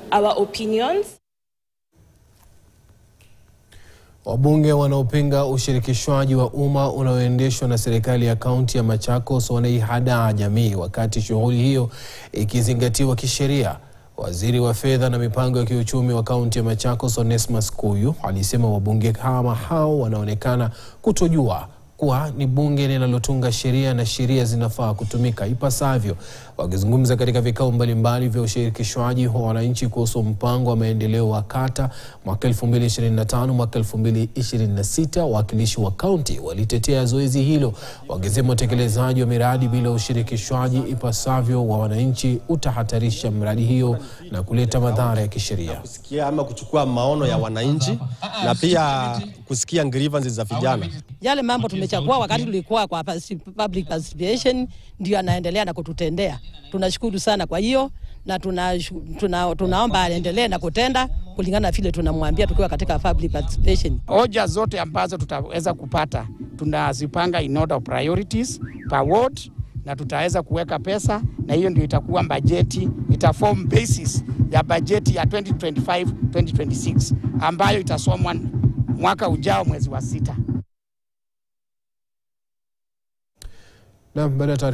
our opinions. Wabunge wanaopinga ushirikishwaji wa umma unaoendeshwa na serikali ya kaunti ya Machakos wanaihadaa jamii wakati shughuli hiyo ikizingatiwa kisheria. Waziri wa fedha na mipango ya kiuchumi wa kaunti ya Machakos Onesmus Kuyu alisema wabunge kama hao wanaonekana kutojua kuwa ni bunge linalotunga sheria na sheria zinafaa kutumika ipasavyo. Wakizungumza katika vikao mbalimbali vya ushirikishwaji wa wananchi kuhusu mpango wa maendeleo wa kata mwaka 2025 mwaka 2026, wawakilishi wa kaunti walitetea zoezi hilo, wakisema utekelezaji wa miradi bila ushirikishwaji ipasavyo wa wananchi utahatarisha miradi hiyo na kuleta madhara ya kisheria. kusikia ama kuchukua maono ya wananchi na pia kusikia grievances za vijana. Yale mambo tumechagua wakati tulikuwa kwa public participation ndio anaendelea na kututendea. Tunashukuru sana kwa hiyo na tuna, tuna, tunaomba aendelee na kutenda kulingana na vile tunamwambia tukiwa katika public participation. Hoja zote ambazo tutaweza kupata tunazipanga in order of priorities per ward, na tutaweza kuweka pesa, na hiyo ndio itakuwa bajeti, itaform basis ya bajeti ya 2025 2026 ambayo itasomwa mwaka ujao mwezi wa sita. Na baada ya taarifa